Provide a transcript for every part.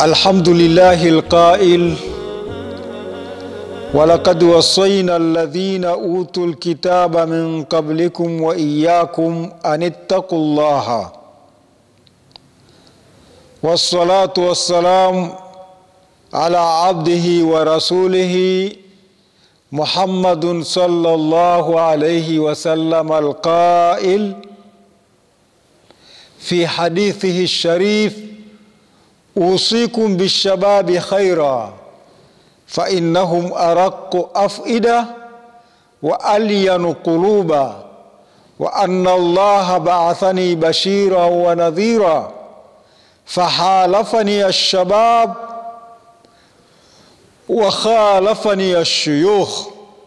الحمد لله القائل ولقد وصينا الذين اوتوا الكتاب من قبلكم واياكم ان اتقوا الله والصلاه والسلام على عبده ورسوله محمد صلى الله عليه وسلم القائل في حديثه الشريف اوصيكم بالشباب خيرا فانهم ارق افئده والين قلوبا وان الله بعثني بشيرا ونذيرا فحالفني الشباب وخالفني الشيوخ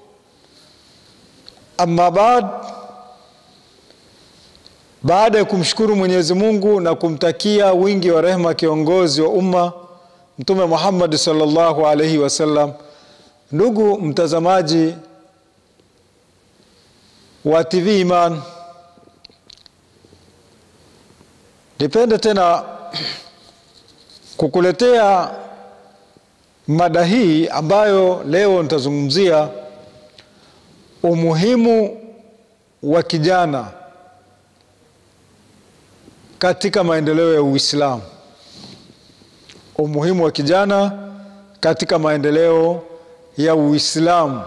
amma baad baada ya kumshukuru mwenyezi mungu na kumtakia wingi wa rehma kiongozi wa umma mtume muhammadi salllahu alaihi wasallam ndugu mtazamaji wa tv iman nipende tena kukuletea mada hii ambayo leo nitazungumzia umuhimu wa kijana katika maendeleo ya Uislamu. Umuhimu wa kijana katika maendeleo ya Uislamu.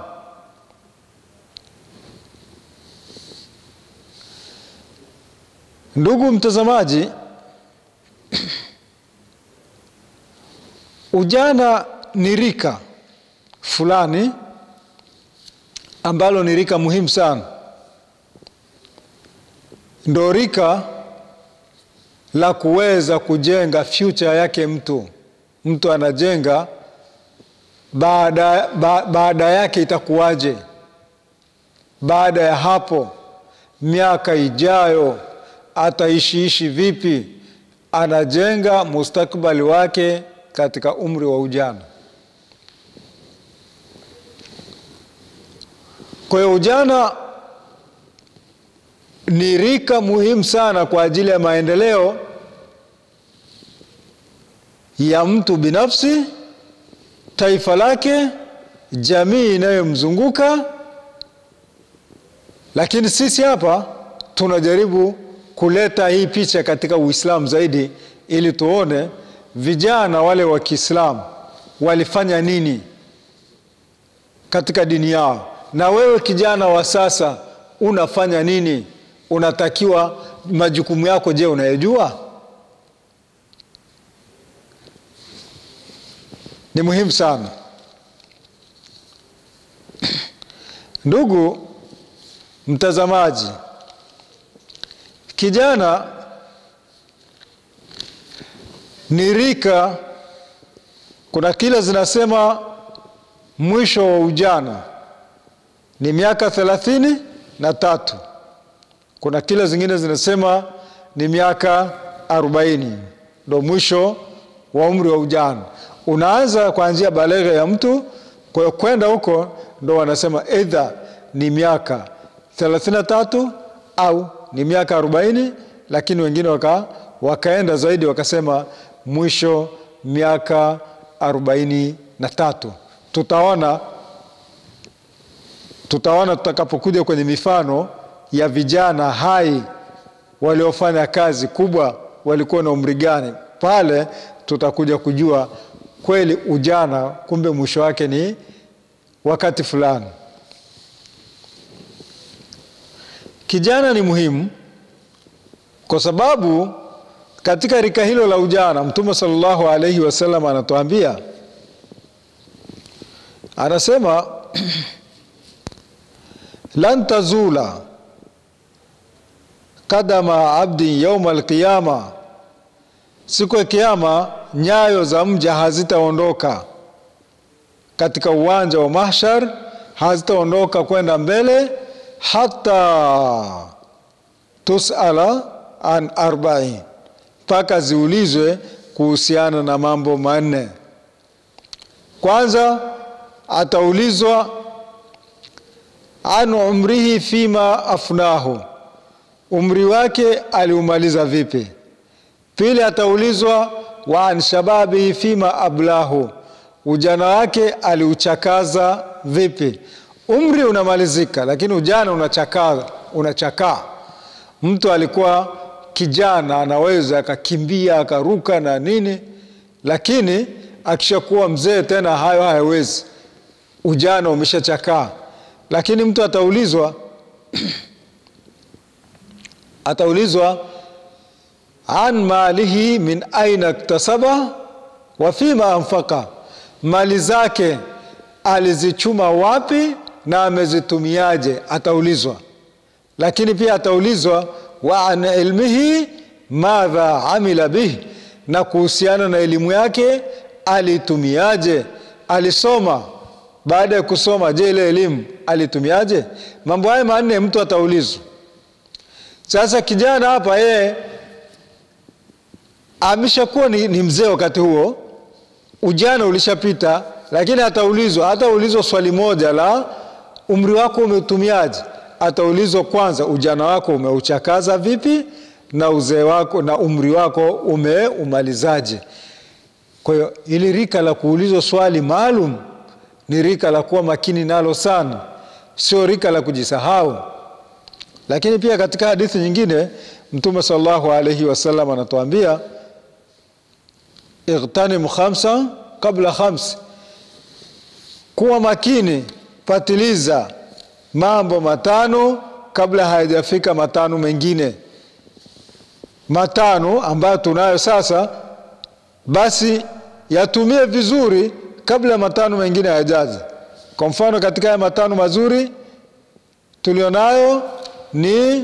Ndugu mtazamaji, ujana ni rika fulani ambalo ni rika muhimu sana, ndo rika la kuweza kujenga future yake mtu. Mtu anajenga baada, ba, baada yake itakuwaje, baada ya hapo, miaka ijayo ataishiishi vipi, anajenga mustakbali wake katika umri wa ujana. Kwa hiyo ujana ni rika muhimu sana kwa ajili ya maendeleo ya mtu binafsi, taifa lake, jamii inayomzunguka. Lakini sisi hapa tunajaribu kuleta hii picha katika Uislamu zaidi, ili tuone vijana wale wa Kiislamu walifanya nini katika dini yao na wewe kijana wa sasa unafanya nini? Unatakiwa majukumu yako, je, unayejua? Ni muhimu sana ndugu mtazamaji. Kijana ni rika, kuna kila zinasema mwisho wa ujana ni miaka thelathini na tatu. Kuna kila zingine zinasema ni miaka arobaini ndo mwisho wa umri wa ujana. Unaanza kuanzia baleghe ya mtu, kwa hiyo kwenda huko ndo wanasema eidha ni miaka thelathini na tatu au ni miaka arobaini, lakini wengine waka, wakaenda zaidi wakasema mwisho miaka arobaini na tatu. Tutaona tutaona tutakapokuja kwenye mifano ya vijana hai waliofanya kazi kubwa walikuwa na umri gani. Pale tutakuja kujua kweli ujana kumbe mwisho wake ni wakati fulani. Kijana ni muhimu kwa sababu katika rika hilo la ujana Mtume sallallahu alaihi wasallam anatuambia, anasema lan tazula kadama abdin yauma alqiyama, siku ya Kiyama nyayo za mja hazitaondoka katika uwanja wa mahshar, hazitaondoka kwenda mbele hata tusala an arbain, mpaka ziulizwe kuhusiana na mambo manne. Kwanza ataulizwa an umrihi fima afnahu, umri wake aliumaliza vipi? Pili ataulizwa wa an shababihi fima ablahu, ujana wake aliuchakaza vipi? Umri unamalizika, lakini ujana unachakaa, unachakaa. Mtu alikuwa kijana anaweza akakimbia akaruka na nini, lakini akishakuwa mzee tena hayo hayawezi, ujana umeshachakaa. Lakini mtu ataulizwa ataulizwa an malihi min aina ktasaba wa fima anfaka, mali zake alizichuma wapi na amezitumiaje, ataulizwa. Lakini pia ataulizwa wa an ilmihi madha amila bihi, na kuhusiana na elimu yake alitumiaje, alisoma. Baada ya kusoma, je, ile elimu alitumiaje? Mambo haya manne mtu ataulizwa. Sasa kijana hapa yeye ameshakuwa ni, ni mzee wakati huo, ujana ulishapita, lakini ataulizwa hataulizwa swali moja la umri wako umeutumiaje. Ataulizwa kwanza, ujana wako umeuchakaza vipi, na uzee wako na umri wako umeumalizaje. Kwa hiyo ili rika la kuulizwa swali maalum ni rika la kuwa makini nalo sana, sio rika la kujisahau. Lakini pia katika hadithi nyingine Mtume sallallahu alaihi wasallam anatuambia igtanim khamsa kabla khamsi, kuwa makini, patiliza mambo matano kabla hayajafika matano mengine. Matano ambayo tunayo sasa, basi yatumie vizuri kabla ya matano mengine hayajaza. Kwa mfano, katika haya matano mazuri tulionayo ni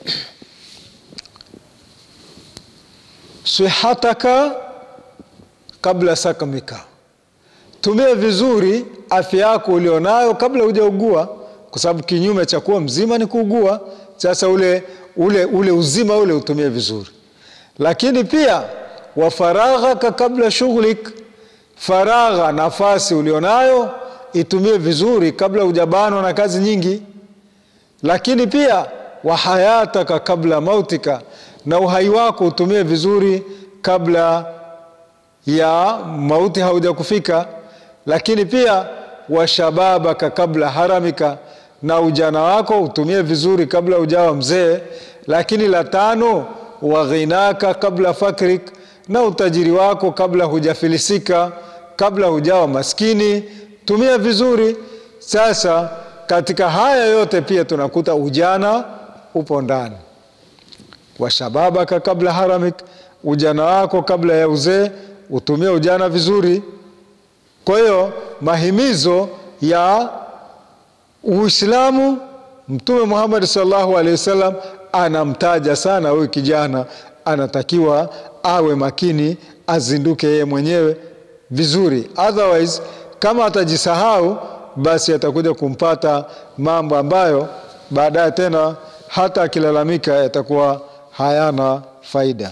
sihataka kabla sakamika, tumia vizuri afya yako ulionayo kabla hujaugua, kwa sababu kinyume cha kuwa mzima ni kuugua. Sasa ule, ule, ule uzima ule utumie vizuri, lakini pia wa faraghaka kabla shughlik, faragha nafasi ulionayo itumie vizuri kabla hujabanwa na kazi nyingi lakini pia wa hayataka kabla mautika, na uhai wako utumie vizuri kabla ya mauti hauja kufika. Lakini pia wa shababaka kabla haramika, na ujana wako utumie vizuri kabla ujawa mzee. Lakini la tano, wa ghinaka kabla fakrik, na utajiri wako kabla hujafilisika, kabla hujawa maskini, tumia vizuri. Sasa katika haya yote pia tunakuta ujana upo ndani. Washababaka kabla haramik, ujana wako kabla ya uzee, utumie ujana vizuri. Kwa hiyo mahimizo ya Uislamu, Mtume Muhammad sallallahu alaihi wasallam anamtaja sana huyu kijana, anatakiwa awe makini, azinduke yeye mwenyewe vizuri, otherwise kama atajisahau basi atakuja kumpata mambo ambayo baadaye tena hata akilalamika yatakuwa hayana faida.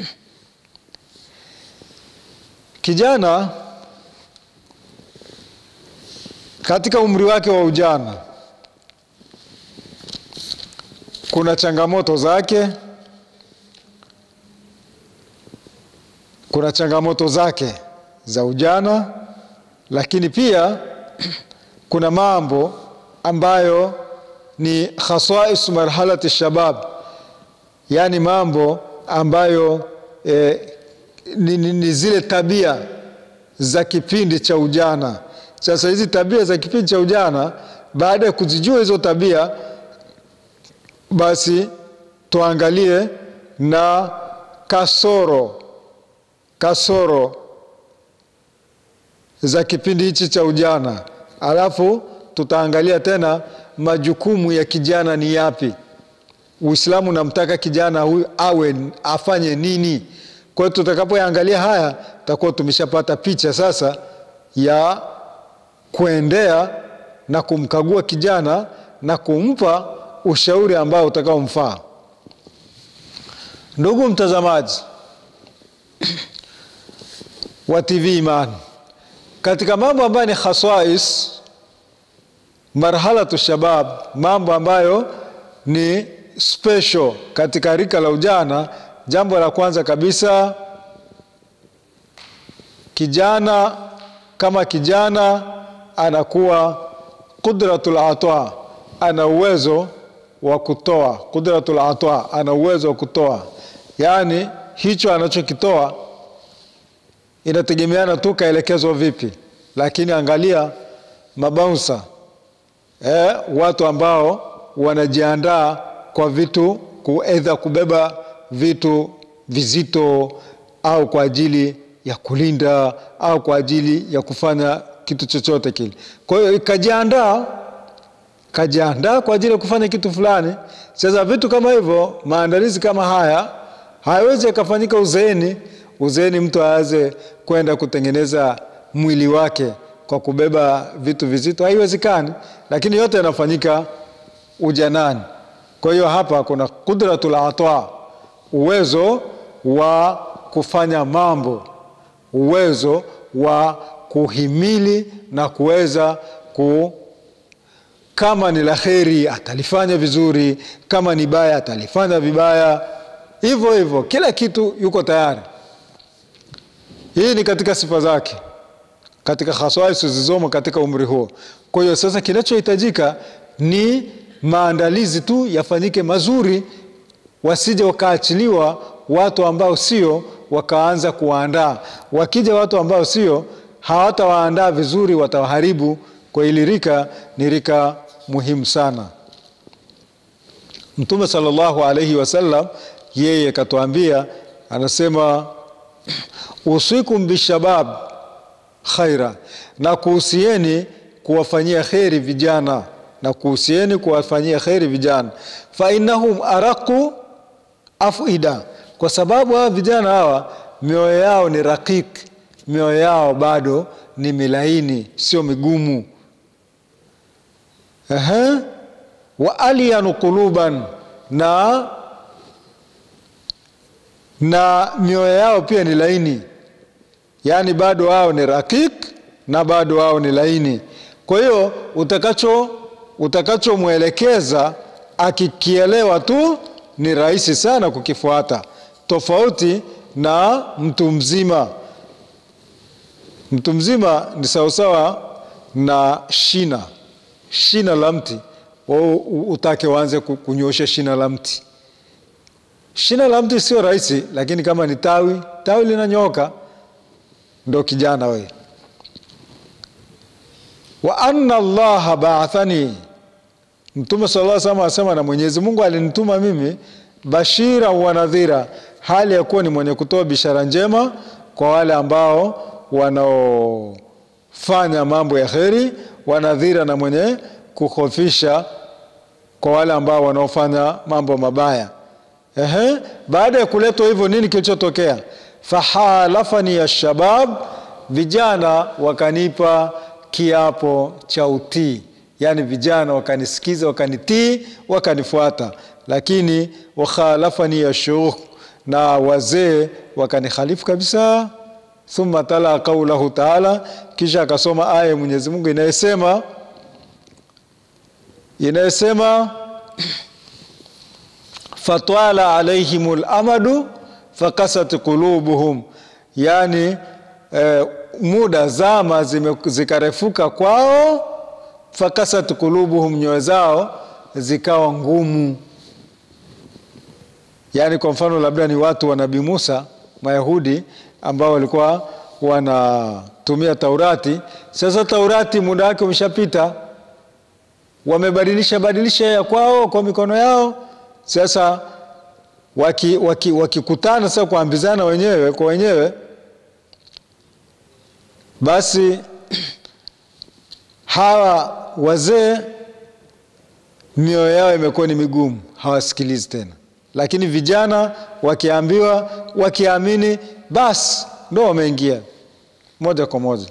Kijana katika umri wake wa ujana kuna changamoto zake, kuna changamoto zake za ujana, lakini pia kuna mambo ambayo ni khasais marhalati shabab, yaani mambo ambayo eh, ni, ni, ni zile tabia za kipindi cha ujana. Sasa hizi tabia za kipindi cha ujana, baada ya kuzijua hizo tabia, basi tuangalie na kasoro kasoro za kipindi hichi cha ujana alafu tutaangalia tena majukumu ya kijana ni yapi. Uislamu unamtaka kijana huyu awe afanye nini? Kwa hiyo tutakapoangalia haya, tutakuwa tumeshapata picha sasa ya kuendea na kumkagua kijana na kumpa ushauri ambao utakaomfaa. Ndugu mtazamaji wa TV Imani, katika mambo ambayo ni khaswais marhalatu shabab, mambo ambayo ni special katika rika la ujana, jambo la kwanza kabisa kijana kama kijana anakuwa qudratul ata, ana uwezo wa kutoa. Qudratul ata, ana uwezo wa kutoa, yaani hicho anachokitoa inategemeana tu kaelekezwa vipi. Lakini angalia mabaunsa eh, watu ambao wanajiandaa kwa vitu kuedha kubeba vitu vizito au kwa ajili ya kulinda au kwa ajili ya kufanya kitu chochote kile. Kwa hiyo kajiandaa, kajiandaa kwa ajili ya kufanya kitu fulani. Sasa vitu kama hivyo, maandalizi kama haya hayawezi yakafanyika uzeeni. Uzeeni mtu aanze kwenda kutengeneza mwili wake kwa kubeba vitu vizito, haiwezekani. Lakini yote yanafanyika ujanani. Kwa hiyo hapa kuna qudratul ata, uwezo wa kufanya mambo, uwezo wa kuhimili na kuweza ku, kama ni la kheri atalifanya vizuri, kama ni baya atalifanya vibaya, hivyo hivyo, kila kitu yuko tayari. Hii ni katika sifa zake, katika khaswais zilizomo katika umri huo. Kwa hiyo sasa, kinachohitajika ni maandalizi tu yafanyike mazuri, wasije wakaachiliwa watu ambao sio, wakaanza kuwaandaa. Wakija watu ambao sio, hawatawaandaa vizuri, watawaharibu. Kwa hili rika ni rika muhimu sana. Mtume sallallahu alaihi wasallam yeye katuambia, anasema usikum bishabab khaira, na kuhusieni kuwafanyia kheri vijana na kuhusieni kuwafanyia kheri vijana, fa innahum araqu afida, kwa sababu hawa vijana hawa mioyo yao ni rakik, mioyo yao bado ni milaini, sio migumu. Ehe, wa alyanu quluban, na na mioyo yao pia ni laini, yaani bado wao ni rakik na bado wao ni laini. Kwa hiyo utakacho utakachomwelekeza akikielewa tu ni rahisi sana kukifuata, tofauti na mtu mzima. Mtu mzima ni sawasawa na shina shina la mti, utake uanze kunyosha shina la mti. Shina la mti sio rahisi, lakini kama ni tawi, tawi linanyoka, ndo kijana we. wa anna Allaha baathani Mtume sallallahu alaihi wasallam asema, na Mwenyezi Mungu alinituma mimi bashira wa nadhira, hali ya kuwa ni mwenye kutoa bishara njema kwa wale ambao wanaofanya mambo ya kheri, wanadhira, na mwenye kukhofisha kwa wale ambao wanaofanya mambo mabaya. Ehe, baada ya kuletwa hivyo, nini kilichotokea? Fahalafani ya shabab, vijana wakanipa kiapo cha utii Yaani vijana wakanisikiza, wakanitii, wakanifuata. Lakini wakhalafani ya shuyukh, na wazee wakanikhalifu kabisa. Thumma tala qaulahu taala, kisha akasoma aya ya Mwenyezi Mungu inayosema inayosema fatwala alaihim lamadu fakasat qulubuhum, yani eh, muda zama zikarefuka kwao fakasat kulubuhum, nyoyo zao zikawa ngumu. Yaani, kwa mfano labda ni watu wa Nabii Musa, Mayahudi ambao walikuwa wanatumia Taurati. Sasa Taurati muda wake umeshapita, wamebadilisha badilisha ya kwao kwa mikono yao. Sasa wakikutana waki, waki sasa kuambizana wenyewe kwa wenyewe, basi hawa wazee mioyo yao imekuwa ni migumu, hawasikilizi tena. Lakini vijana wakiambiwa, wakiamini, basi ndo wameingia moja kwa moja.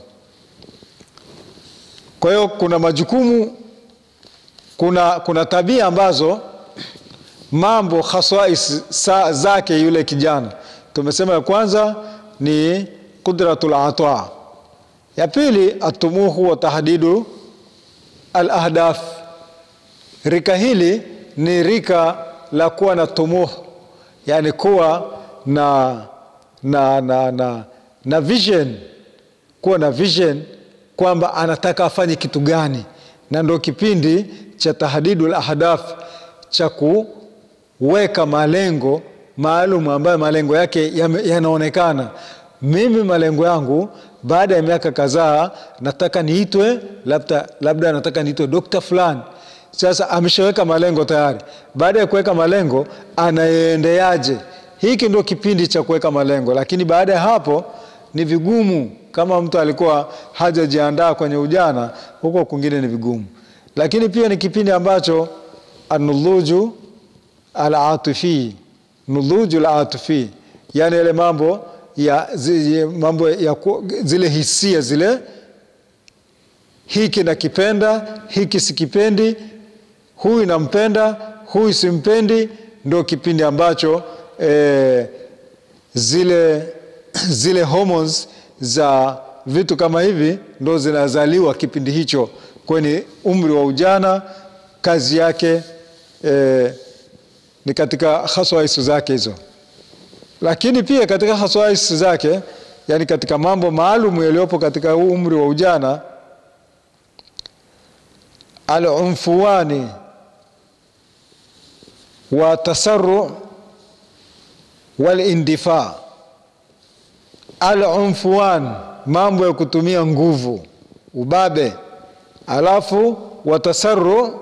Kwa hiyo kuna majukumu, kuna, kuna tabia ambazo mambo khaswais zake yule kijana. Tumesema ya kwanza ni qudratul ata, ya pili atumuhu wa tahdidu al ahdaf. Rika hili ni rika la kuwa na tumuh, yani kuwa na, na, na, na, na vision kuwa na vision kwamba anataka afanye kitu gani, na ndo kipindi cha tahdidul ahdaf cha kuweka malengo maalum ambayo malengo yake yanaonekana. Mimi malengo yangu baada ya miaka kadhaa nataka niitwe labda, labda nataka niitwe dokta fulani. Sasa ameshaweka malengo tayari. Baada ya kuweka malengo, anaendeaje? Hiki ndio kipindi cha kuweka malengo, lakini baada ya hapo ni vigumu. Kama mtu alikuwa hajajiandaa kwenye ujana, huko kwingine ni vigumu. Lakini pia ni kipindi ambacho anuluju alatifi, nuluju alatifi, yani yale mambo ya, zi, mambo ya zile hisia zile, hiki nakipenda, hiki sikipendi, huyu nampenda, huyu simpendi, ndo kipindi ambacho eh, zile, zile hormones za vitu kama hivi ndo zinazaliwa kipindi hicho kwenye umri wa ujana. Kazi yake eh, ni katika haswaisu zake hizo lakini pia katika haswais zake, yani katika mambo maalum yaliyopo katika huu umri wa ujana, alunfuwani wa tasaru walindifa. Alunfuwan, mambo ya kutumia nguvu, ubabe, alafu watasaru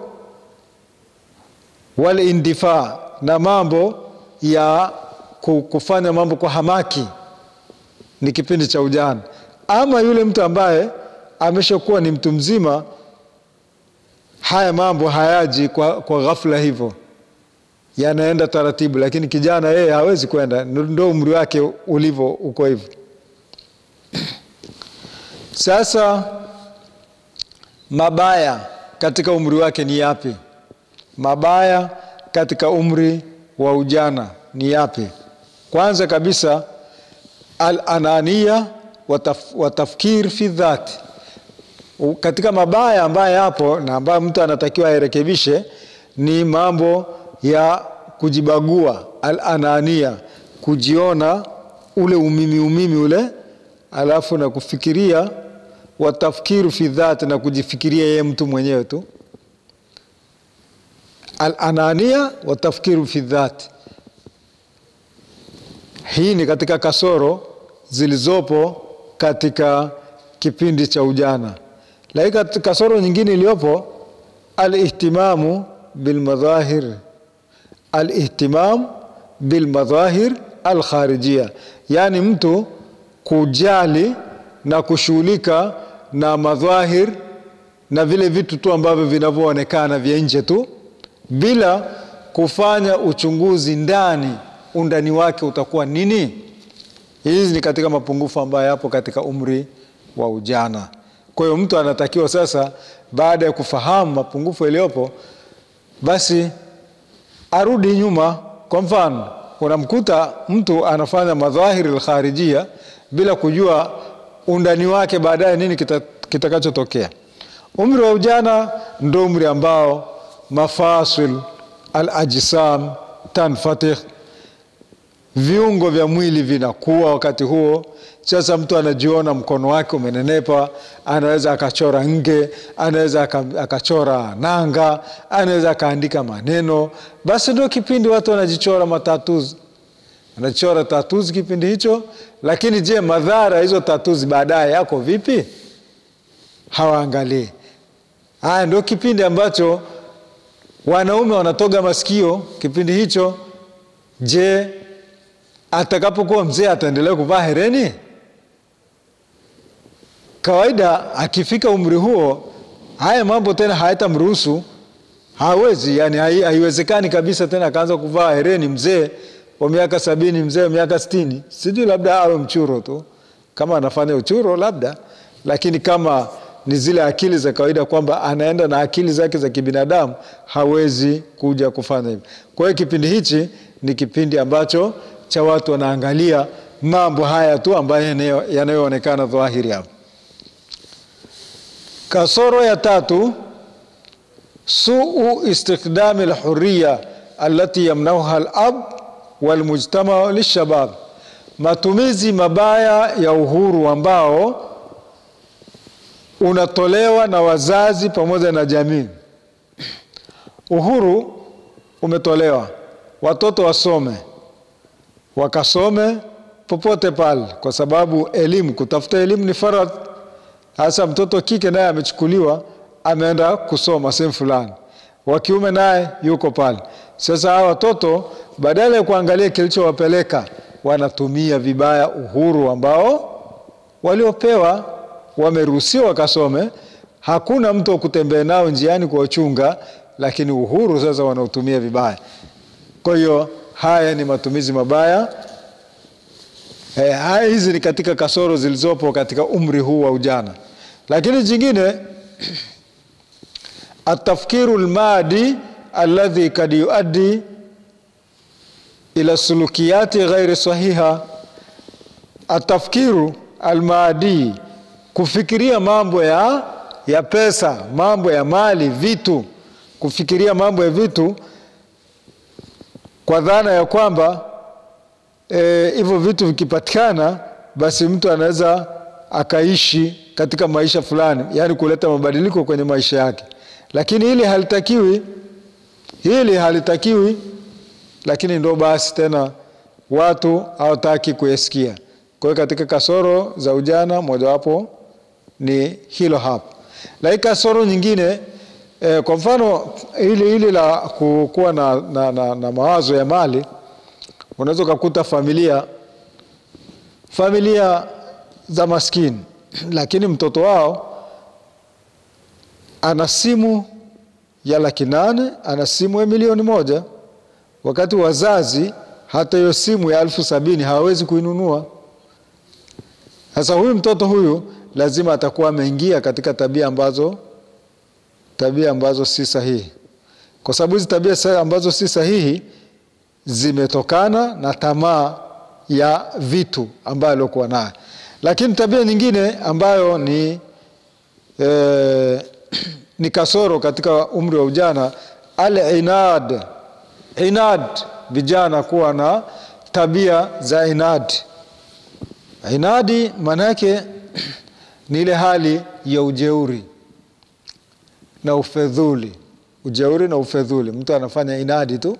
walindifa, na mambo ya kufanya mambo kwa hamaki ni kipindi cha ujana. Ama yule mtu ambaye ameshakuwa ni mtu mzima, haya mambo hayaji kwa, kwa ghafla hivyo, yanaenda taratibu. Lakini kijana yeye hawezi kwenda, ndo umri wake ulivyo uko hivyo. Sasa mabaya katika umri wake ni yapi? Mabaya katika umri wa ujana ni yapi? Kwanza kabisa al-anania wa tafkir fi dhati. Katika mabaya ambayo yapo na ambayo mtu anatakiwa airekebishe ni mambo ya kujibagua, al-anania, kujiona ule umimi umimi ule, alafu na kufikiria, wa tafkiru fi dhati, na kujifikiria yeye mtu mwenyewe tu. Al-anania wa tafkiru fi dhati hii ni katika kasoro zilizopo katika kipindi cha ujana, lakini kasoro nyingine iliyopo alihtimamu bilmadhahir, alihtimam bilmadhahir alkharijia, yaani mtu kujali na kushughulika na madhahir na vile vitu tu ambavyo vinavyoonekana vya nje tu bila kufanya uchunguzi ndani undani wake utakuwa nini? Hizi ni katika mapungufu ambayo yapo katika umri wa ujana. Kwa hiyo mtu anatakiwa sasa, baada ya kufahamu mapungufu yaliyopo, basi arudi nyuma. Kwa mfano, unamkuta mtu anafanya madhahiri alkharijia bila kujua undani wake baadaye nini kitakachotokea. Kita umri wa ujana ndo umri ambao mafasil alajsam tanfatih viungo vya mwili vinakuwa wakati huo. Sasa mtu anajiona mkono wake umenenepa, anaweza akachora nge, anaweza akachora nanga, anaweza akaandika maneno. Basi ndio kipindi watu wanajichora matatuzi, wanajichora tatuzi kipindi hicho. Lakini je, madhara hizo tatuzi baadaye yako vipi? Hawaangalii. Haya ndio kipindi ambacho wanaume wanatoga masikio kipindi hicho. Je, atakapokuwa mzee ataendelea kuvaa hereni? Kawaida akifika umri huo, haya mambo tena hayatamruhusu, hawezi, yani haiwezekani kabisa tena akaanza kuvaa hereni mzee wa miaka sabini, mzee wa miaka sitini. Sijui, labda awe mchuro tu, kama anafanya uchuro labda, lakini kama ni zile akili za kawaida kwamba anaenda na akili zake za kibinadamu, hawezi kuja kufanya hivyo. Kwa hiyo kipindi hichi ni kipindi ambacho cha watu wanaangalia mambo haya tu ambayo yanayoonekana dhahiri hapo. Kasoro ya tatu, suu istikdami alhuriya allati yamnauha alab walmujtama lishabab, matumizi mabaya ya uhuru ambao unatolewa na wazazi pamoja na jamii. Uhuru umetolewa, watoto wasome, wakasome popote pale, kwa sababu elimu, kutafuta elimu ni faradhi. Hasa mtoto kike naye amechukuliwa, ameenda kusoma sehemu fulani, wa kiume naye yuko pale. Sasa hawa watoto badala ya kuangalia kilichowapeleka, wanatumia vibaya uhuru ambao waliopewa. Wameruhusiwa wakasome, hakuna mtu wa kutembea nao njiani kuwachunga, lakini uhuru sasa wanaotumia vibaya. Kwa hiyo haya ni matumizi mabaya. Eh, haya hizi ni katika kasoro zilizopo katika umri huu wa ujana, lakini jingine atafkiru lmadi alladhi kad yuaddi ila sulukiyati ghairi sahiha. Atafkiru almadi, kufikiria mambo ya, ya pesa, mambo ya mali, vitu, kufikiria mambo ya vitu kwa dhana ya kwamba hivyo e, vitu vikipatikana basi mtu anaweza akaishi katika maisha fulani, yaani kuleta mabadiliko kwenye maisha yake, lakini hili halitakiwi, hili halitakiwi. Lakini ndo basi tena watu hawataki kuyasikia. Kwa hiyo katika kasoro za ujana mojawapo ni hilo hapo, lakini kasoro nyingine e, kwa mfano hili hili la kuwa na, na, na, na mawazo ya mali unaweza ukakuta familia familia za maskini, lakini mtoto wao ana simu ya laki nane ana simu ya milioni moja wakati wazazi hata hiyo simu ya elfu sabini hawawezi kuinunua. Sasa huyu mtoto huyu lazima atakuwa ameingia katika tabia ambazo tabia ambazo si sahihi, kwa sababu hizi tabia ambazo si sahihi zimetokana na tamaa ya vitu ambayo aliokuwa nayo. Lakini tabia nyingine ambayo ni, e, ni kasoro katika umri wa ujana, al-inad. Inad, vijana kuwa na tabia za inad. Inadi maana yake ni ile hali ya ujeuri na ufedhuli. Ujeuri na ufedhuli, mtu anafanya inadi tu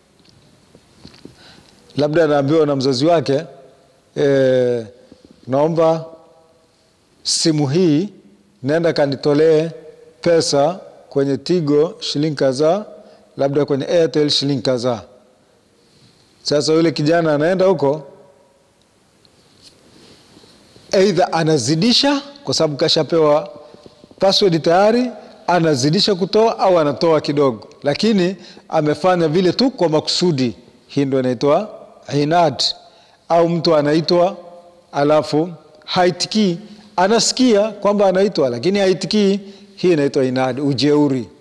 labda anaambiwa na mzazi wake e, naomba simu hii, nenda kanitolee pesa kwenye Tigo shilingi kadhaa, labda kwenye Airtel shilingi kadhaa. Sasa yule kijana anaenda huko, aidha anazidisha kwa sababu kashapewa password tayari, anazidisha kutoa au anatoa kidogo, lakini amefanya vile tu kwa makusudi. Hii ndio inaitwa inad. Au mtu anaitwa alafu haitikii, anasikia kwamba anaitwa lakini haitikii, hii inaitwa inad, ujeuri.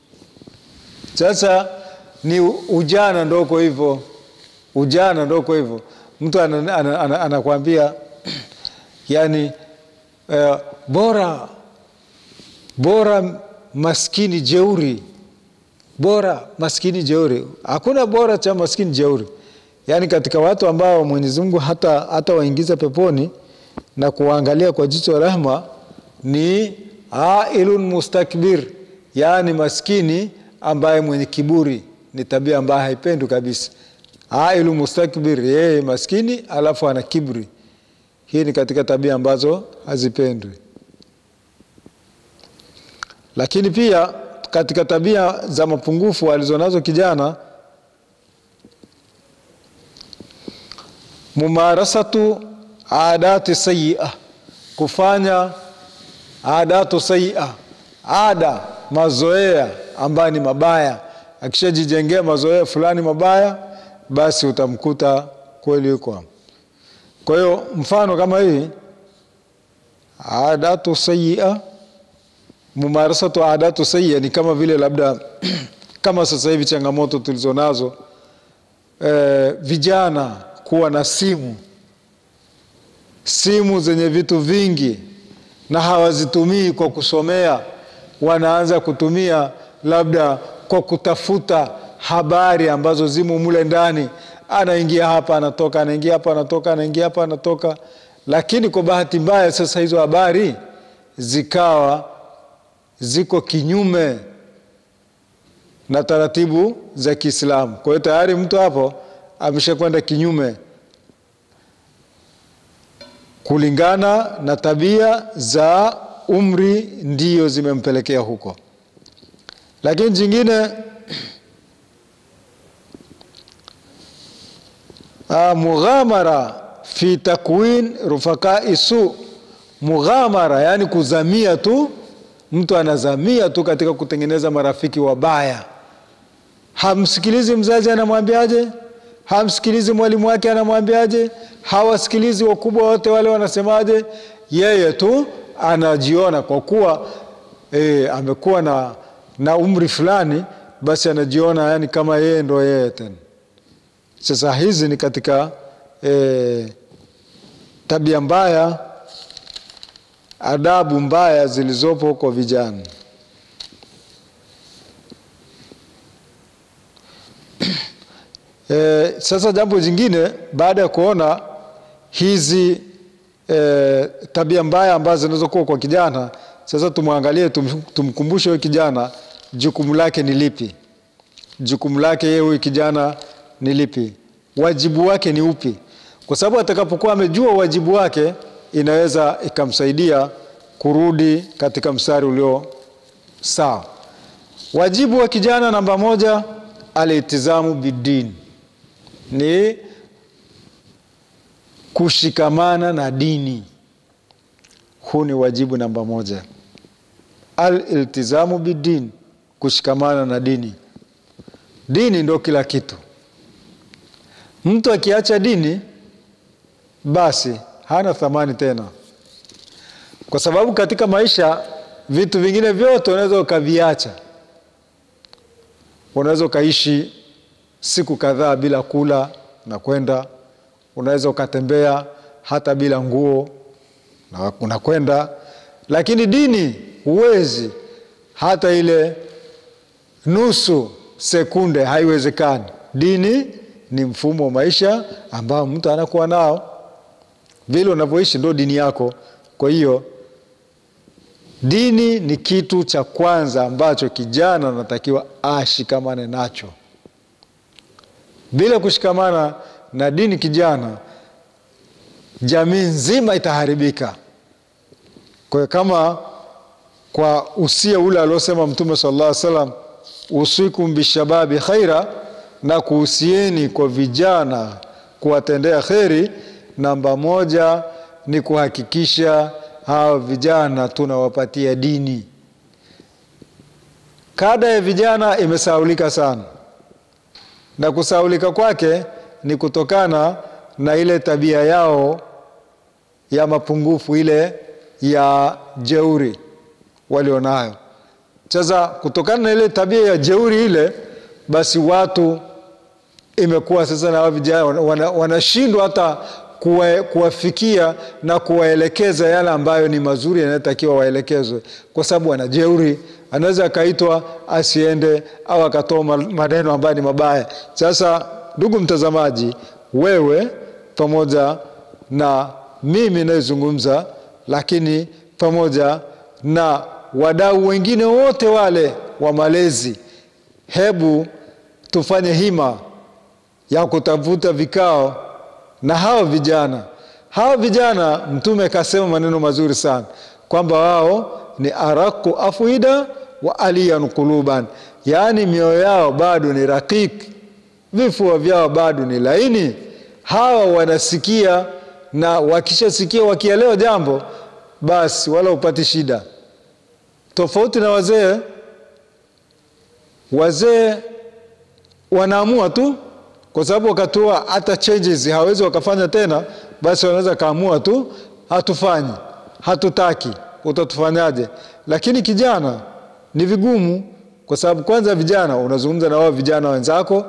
Sasa ni ujana ndoko hivyo, ujana ndoko hivyo. Mtu anakuambia ana, ana, ana yani uh, bora bora maskini jeuri bora maskini jeuri. Hakuna bora cha maskini jeuri. Yaani katika watu ambao Mwenyezi Mungu hata, hata waingiza peponi na kuwaangalia kwa jicho la rehema ni ailun mustakbir, yaani maskini ambaye mwenye kiburi. Ni tabia ambayo haipendwi kabisa. Ailun mustakbir, yeye maskini alafu ana kiburi. Hii ni katika tabia ambazo hazipendwi, lakini pia katika tabia za mapungufu alizonazo kijana, mumarasatu adati sayia, kufanya adatu sayia, ada mazoea ambayo ni mabaya. Akishajijengea mazoea fulani mabaya, basi utamkuta kweli yuko. Kwa hiyo mfano kama hii adatu sayia mumarasatu adatu sayia ni kama vile labda kama sasa hivi changamoto tulizonazo e, vijana kuwa na simu simu zenye vitu vingi na hawazitumii kwa kusomea, wanaanza kutumia labda kwa kutafuta habari ambazo zimo mule ndani. Anaingia hapa anatoka, anaingia hapa anatoka, anaingia hapa anatoka. Lakini kwa bahati mbaya sasa hizo habari zikawa ziko kinyume na taratibu za Kiislamu. Kwa hiyo tayari mtu hapo ameshakwenda kinyume kulingana na tabia za umri, ndiyo zimempelekea huko. Lakini jingine uh, mughamara fi takwin rufakai su, mughamara yani kuzamia tu, mtu anazamia tu katika kutengeneza marafiki wabaya. Hamsikilizi mzazi anamwambiaje, hamsikilizi mwalimu wake anamwambiaje, hawasikilizi wakubwa wote wale wanasemaje, yeye tu anajiona kwa kuwa e, amekuwa na, na umri fulani, basi anajiona yani kama yeye ndo yeye tena. Sasa hizi ni katika e, tabia mbaya, adabu mbaya zilizopo kwa vijana. E, sasa jambo jingine baada ya kuona hizi e, tabia mbaya ambazo zinazokuwa kwa kijana, sasa tumwangalie, tum, tumkumbushe huyu kijana jukumu lake ni lipi? Jukumu lake yeye huyu kijana ni lipi? Wajibu wake ni upi? Kwa sababu atakapokuwa amejua wajibu wake, inaweza ikamsaidia kurudi katika mstari ulio sawa. Wajibu wa kijana namba moja, alitizamu bidini ni kushikamana na dini. Huu ni wajibu namba moja, aliltizamu bidini, kushikamana na dini. Dini ndo kila kitu. Mtu akiacha dini, basi hana thamani tena, kwa sababu katika maisha vitu vingine vyote unaweza ukaviacha. Unaweza ukaishi siku kadhaa bila kula na kwenda, unaweza ukatembea hata bila nguo na unakwenda, lakini dini huwezi hata ile nusu sekunde, haiwezekani. Dini ni mfumo wa maisha ambao mtu anakuwa nao, vile unavyoishi ndo dini yako. Kwa hiyo dini ni kitu cha kwanza ambacho kijana anatakiwa ashikamane nacho. Bila kushikamana na dini kijana, jamii nzima itaharibika. Kwa hiyo kama kwa usia ule aliosema Mtume sallallahu alaihi wasallam, usikum bishababi khaira, na kuhusieni kwa vijana kuwatendea kheri, namba moja ni kuhakikisha hawa vijana tunawapatia dini. Kada ya vijana imesaulika sana na kusaulika kwake ni kutokana na ile tabia yao ya mapungufu, ile ya jeuri walionayo. Sasa kutokana na ile tabia ya jeuri ile, basi watu imekuwa sasa na vijana wanashindwa wana hata kuwa, kuwafikia na kuwaelekeza yale ambayo ni mazuri yanayotakiwa waelekezwe, kwa sababu wanajeuri anaweza akaitwa asiende au akatoa maneno ambayo ni mabaya. Sasa ndugu mtazamaji, wewe pamoja na mimi nayezungumza, lakini pamoja na wadau wengine wote wale wa malezi, hebu tufanye hima ya kutafuta vikao na hawa vijana. Hawa vijana, Mtume kasema maneno mazuri sana kwamba wao ni araku afwida wa aliyan quluban, yaani mioyo yao bado ni rakiki, vifua vyao bado ni laini. Hawa wanasikia na wakishasikia, wakielewa jambo, basi wala upati shida, tofauti na wazee. Wazee wanaamua tu, kwa sababu wakatoa hata changes hawezi wakafanya tena, basi wanaweza kaamua tu, hatufanyi, hatutaki, utatufanyaje? Lakini kijana ni vigumu, kwa sababu kwanza vijana unazungumza na wao vijana wenzako,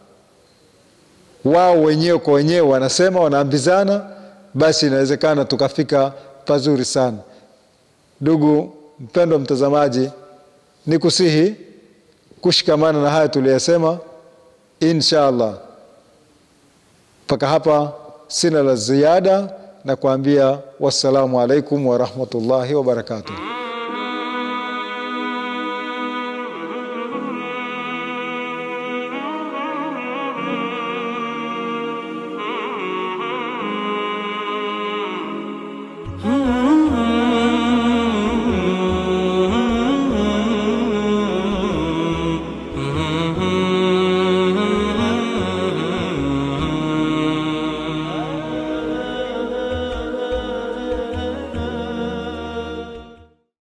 wao wenyewe kwa wenyewe wanasema, wanaambizana, basi inawezekana tukafika pazuri sana. Ndugu mpendwa mtazamaji, ni kusihi kushikamana na haya tuliyosema, insha allah. Mpaka hapa sina la ziada, na kuambia wassalamu alaikum warahmatullahi wabarakatuh.